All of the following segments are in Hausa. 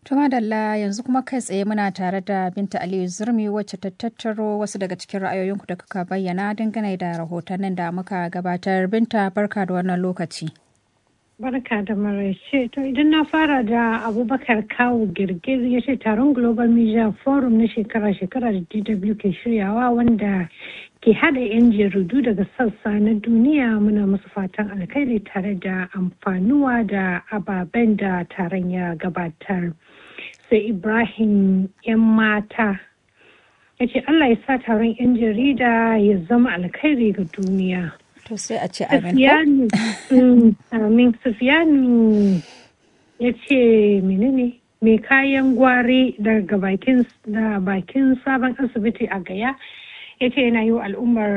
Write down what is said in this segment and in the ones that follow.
Tuma Dalla yanzu kuma kai tsaye muna tare da Binta Aliyu Zurmi wacce ta tattaro wasu daga cikin ra'ayoyinku da kuka bayyana dangane da rahotannin da muka gabatar. Binta barka da wannan lokaci. Barka da maraice. To idan na fara da Abubakar Kawu Girgir ya ce taron Global Media Forum na shekara-shekara da DW ke shiryawa wanda ke hada 'yan jaridu daga sassa na duniya muna musu fatan alkhairi tare da amfanuwa da ababen da taron ya gabatar. Sai Ibrahim 'yan mata ya ce Allah ya sa taron 'yan jarida ya zama alkhairi ga duniya. To sai a ce amin. Sufiyanu, mm, amin. Sufiyanu ya ce menene mai kayan gwari daga bakin da bakin sabon asibiti a gaya ya ce yana yi wa al'ummar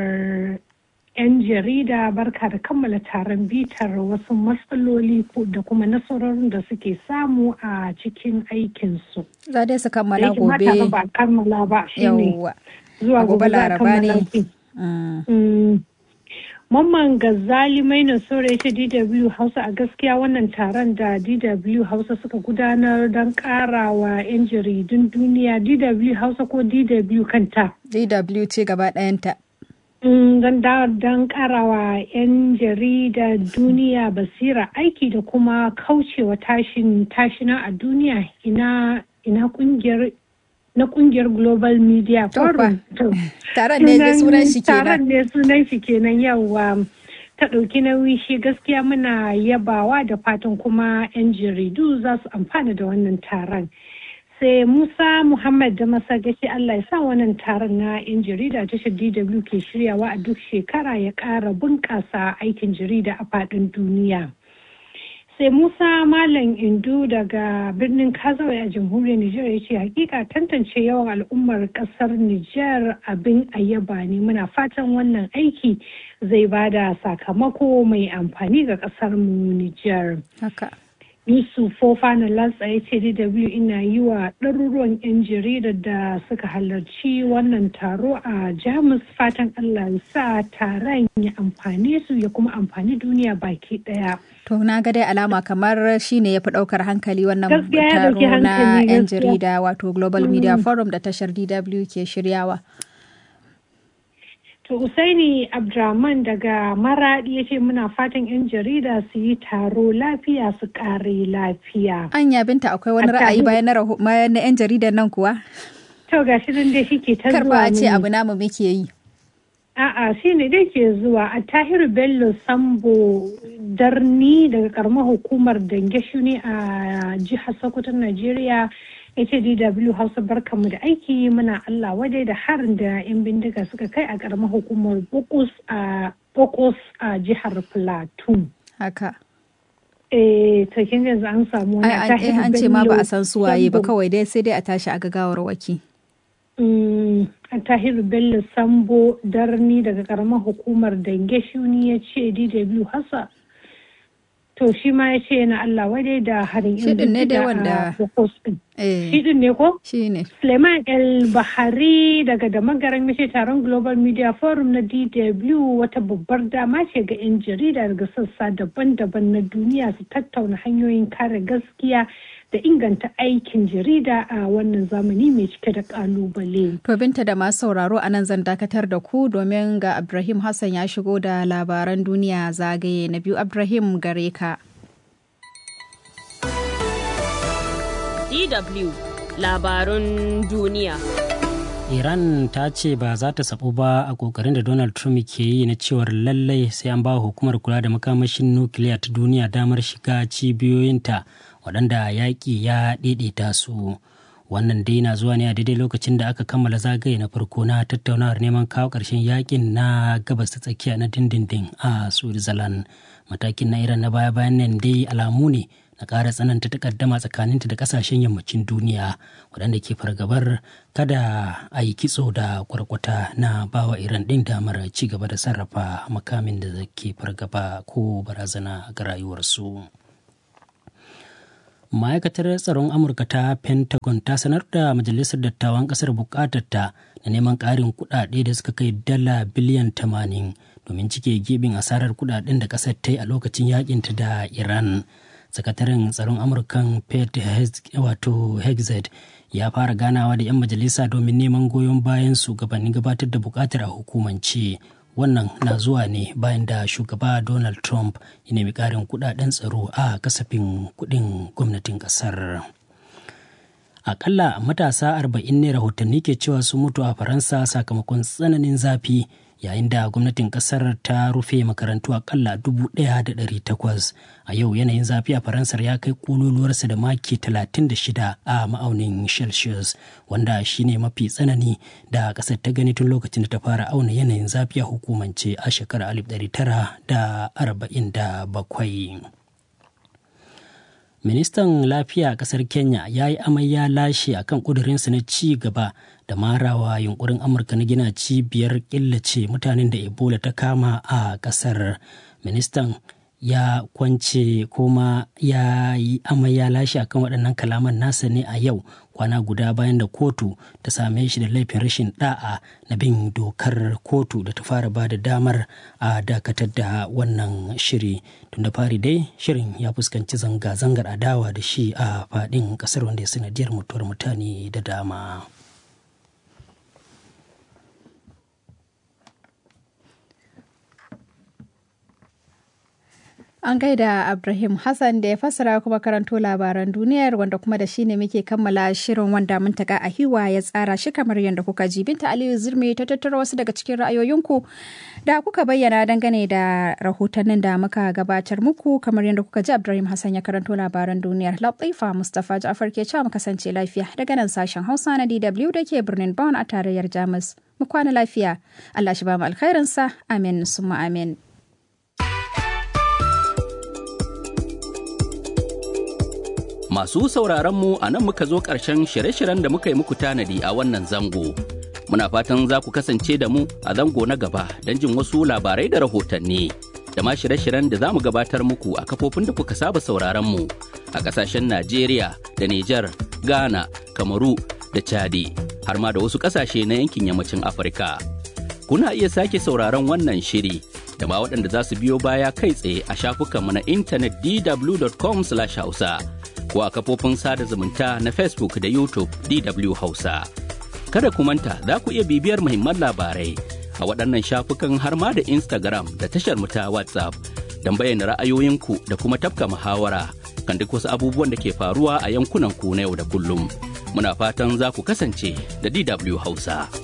'yan jarida barka da kammala taron bitar wasu matsaloli da kuma nasarorin da suke samu a cikin aikinsu. Za dai su kammala Da yake mata gobe. ba a kammala ba shine Yawwa. zuwa A gobe gobe za a Laraba kammala ne. shi. Mm. Mm. Mamman Gazali Maina Sore ya ce DW Hausa a gaskiya wannan taron da DW Hausa suka gudanar don karawa 'yan jaridun duniya DW Hausa ko DW kanta. DW ce gaba ɗayanta. Mm, Don da- don karawa 'yan jarida duniya basira aiki da kuma kaucewa tashin tashina a duniya ina ina kungiyar na kungiyar Global Media To fa. Forum. To. Taron ne dai sunan shi taron kenan. ne sunan shi kenan yawa ta ɗauki nauyi shi gaskiya muna yabawa da fatan kuma 'yan jaridu za su amfana da wannan taron sai musa muhammad da masagaci allah ya sa wannan taron na 'yan jarida tashar dw ke shiryawa a duk shekara ya ƙara bunƙasa aikin jarida a faɗin duniya sai musa malam indu daga birnin kazawai a jamhuriyar nijar ya ce hakika tantance yawan al'ummar kasar nijar abin ayyaba ne muna fatan wannan aiki zai bada sakamako mai amfani ga kasar mu nijar Haka. yusuf fofana latsa ya ce dw ina yi wa ɗaruruwan 'yan jarida da suka halarci wannan taro a jamus fatan allah ya sa taron ya amfane su ya kuma amfani duniya baki ɗaya To na ga dai alama kamar shi ne ya fi ɗaukar hankali wannan Gaskiya ya taro ɗauki na hankali, 'yan gaskiya. jarida wato Global Media Forum da tashar DW ke shiryawa. To Usaini Abdraman daga Maradi ya ce muna fatan 'yan jarida su yi taro lafiya su kare lafiya. Anya binta akwai wani A ra'ayi tare- bayan na raho- bayan na 'yan jaridan nan kuwa? To ga shi nan dai shi ke ta Kar zuwa ba a ce mini. abu namu muke yi. A'a shi ne dai ke zuwa a Tahiru Bello Sambo Darni daga karamar hukumar Dange ne a jihar Sokoto Najeriya ya ce DW Hausa barkamu da aiki muna Allah wadai da harin da 'yan bindiga suka kai a karamar hukumar Bokos a Bokos a jihar Plateau. Haka. Eh, to kin yanzu an samu wani Ai, an, eh, an ce ma ba a san suwaye ba kawai dai sai dai a tashi a gagawar waki. Mm, Tahiru Bello Sambo Darni daga karamar hukumar Dange Shuni ya ce DW Hassa. To shi ma ya ce yana Allah wadai da harin Shi din ne dai bindiga a wanda- Bokos din. Eh, Shi din ne ko? shi ne. Suleiman El Bahari daga da magaran mace taron Global Media Forum na DW wata babbar dama ce ga 'yan jarida daga sassa daban-daban na duniya su tattauna hanyoyin kare gaskiya da inganta aikin jarida a wannan zamani mai cike da kalubale. To binta da masu sauraro a nan zan dakatar da ku domin ga Ibrahim Hassan ya shigo da labaran duniya zagaye na biyu Ibrahim gare ka. DW labarun duniya. Iran ta ce ba za ta sabu ba a kokarin da Donald Trump ke yi na cewar lallai sai an ba hukumar kula da makamashin nukiliya ta duniya damar shiga cibiyoyinta waɗanda yaƙi ya ɗaiɗaita su. Wannan dai na zuwa ne a daidai lokacin da aka kammala zagaye na farko na tattaunawar neman kawo ƙarshen yaƙin na gabas ta tsakiya na dindindin a Switzerland. Matakin na Iran na baya-bayan nan dai alamu ne na ƙara tsananta takaddama tsakaninta da ƙasashen yammacin duniya waɗanda ke fargabar kada a yi kitso da kwarkwata na bawa iran ɗin damar ci gaba da sarrafa makamin da ke fargaba ko barazana ga rayuwarsu ma'aikatar tsaron amurka ta pentagon ta sanar da majalisar dattawan ƙasar buƙatarta na neman ƙarin kuɗaɗe da suka kai dala biliyan 80 domin cike gibin asarar kuɗaɗen da ƙasar ta yi a lokacin yakinta da iran sakataren tsaron amurkan pete wato hexed ya fara ganawa da 'yan majalisa domin neman goyon bayan su gabanin gabatar da bukatar a hukumance wannan na zuwa ne bayan da shugaba donald trump ya nemi karin kudaden tsaro a kasafin kudin gwamnatin kasar akalla matasa arba'in ne rahotanni ke cewa sun mutu a faransa sakamakon tsananin zafi yayin da gwamnatin kasar ta rufe makarantu akalla takwas a yau yanayin zafi a faransar ya kai kololuwarsa da maki 36 a ma'aunin celsius wanda shine mafi tsanani da kasar ta gani tun lokacin da ta fara auna yanayin zafi a hukumance a shekarar 1947 ministan lafiya a kasar kenya ya yi amai ya lashe akan kudurinsa na ci gaba da marawa yunkurin amurka na gina cibiyar killace mutanen da ebola ta kama a kasar ministan ya kwance kuma ya yi amai ya lashe akan waɗannan kalaman nasa ne a yau kwana guda bayan da kotu ta same shi da laifin rashin da'a na bin dokar kotu da ta fara ba da damar a dakatar da wannan shiri tun da fari dai shirin ya fuskanci zanga-zangar adawa da shi a faɗin ƙasar wanda ya sanadiyar mutuwar mutane da dama. An gaida Ibrahim Hassan da ya fassara kuma karanto labaran duniyar wanda kuma da shi ne muke kammala shirin wanda mun taka a hiwa ya tsara shi kamar yadda kuka ji. Binta Aliyu Zirmi ta tattara wasu daga cikin ra'ayoyinku da kuka bayyana dangane da rahotannin da muka gabatar muku kamar yadda kuka ji Ibrahim Hassan ya karanto labaran duniyar. Latifa Mustapha Ja'far ke cewa mu kasance lafiya daga nan sashen Hausa na DW da ke birnin Bonn a tarayyar Jamus. Mu kwana lafiya. Allah shi ba mu alkhairinsa. Amin summa amin. Masu sauraron mu a nan muka zo ƙarshen shirye-shiryen da muka yi muku tanadi a wannan zango. Muna fatan za ku kasance da mu a zango na gaba don jin wasu labarai da rahotanni. Da ma shirye-shiryen da za mu gabatar muku a kafofin da kuka saba sauraron mu a ƙasashen Najeriya da Nijar, Ghana, Kamaru da Chadi, har ma da wasu ƙasashe na yankin yammacin Afirka. Kuna iya sake sauraron wannan shiri da ma waɗanda za su biyo baya kai tsaye a shafukanmu na intanet dw.com/hausa. ko a kafofin sada zumunta na Facebook da YouTube DW Hausa. Kada ku manta za ku iya bibiyar muhimman labarai a waɗannan shafukan har ma da Instagram da tashar mu ta WhatsApp don bayyana ra'ayoyinku da kuma tafka muhawara kan duk wasu abubuwan da ke faruwa a yankunan ku na yau da kullum. Muna fatan za ku kasance da DW Hausa.